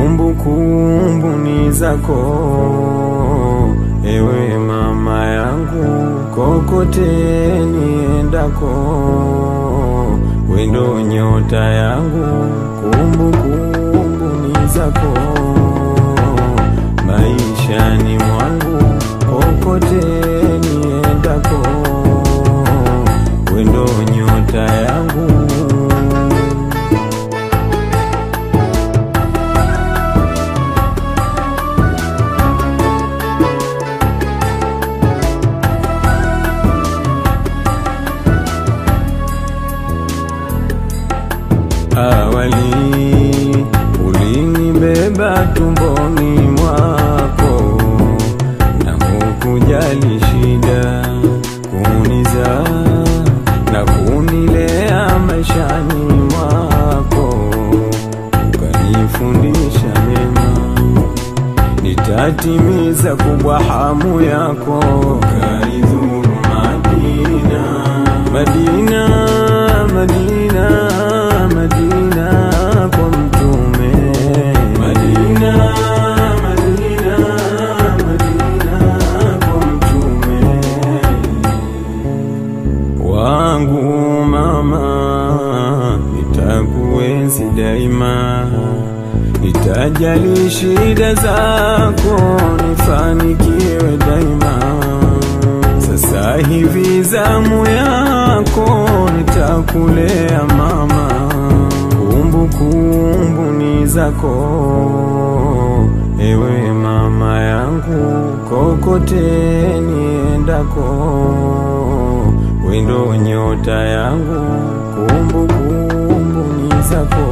kumbukumbu ni zako ewe mama yangu, kokote niendako, wendo nyota yangu, kumbukumbu ni zako maishani mwangu, kokote niendako, wendo nyota yangu Awali ulinibeba tumboni mwako na hukujali shida kuniza na kunilea maishani mwako, ukanifundisha mema, nitatimiza kubwa hamu yako, ukanizuru Madina, Madina, Madina, Madina kwa mtume Madina, Madina, Madina kwa mtume wangu mama, nitakuenzi daima, nitajali shida zako, nifanikiwe daima. Sasa hivi zamu yako, nitakulea mama, kumbukumbu ni zako, ewe mama yangu, kokote niendako, wendo nyota yangu, kumbukumbu ni zako,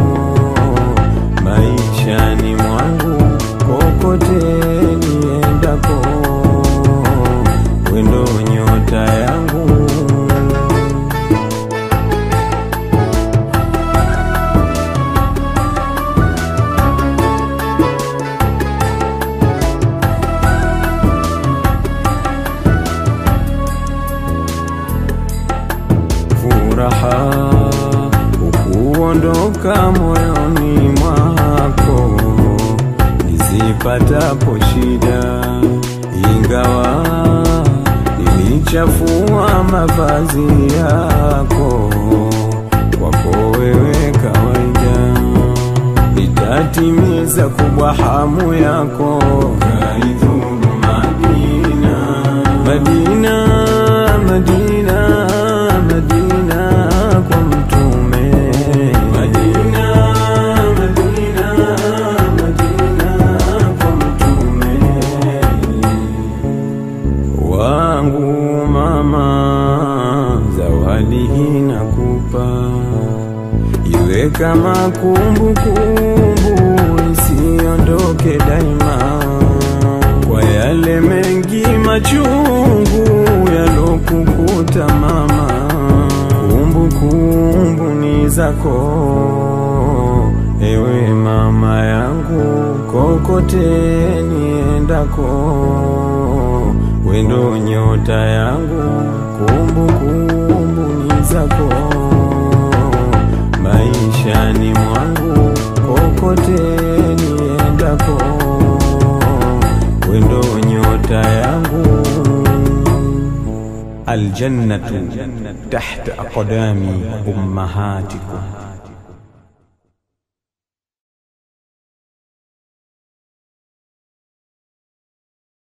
maishani mwangu, kokote niendako, wendo nyota yangu furaha ukuondoka moyoni mwako nizipatapo shida, ingawa nilichafua mavazi yako, kwako wewe kawaida, nitatimiza kubwa hamu yako, kaizuru Madina, Madina, Madina, Madina kwa mtume Madina, Madina, Madina kwa mtume wangu mama, zawadi hii nakupa, iwe kama kumbukumbu isiondoke daima, kwa yale mengi machungu yalokukuta mama, kumbukumbu ni zako ewe mama yangu, kokote niendako, wendo nyota yangu, kumbukumbu ni zako maishani mwangu, kokote niendako, wendo nyota yangu aljannatu tahta aqdami ummahatikum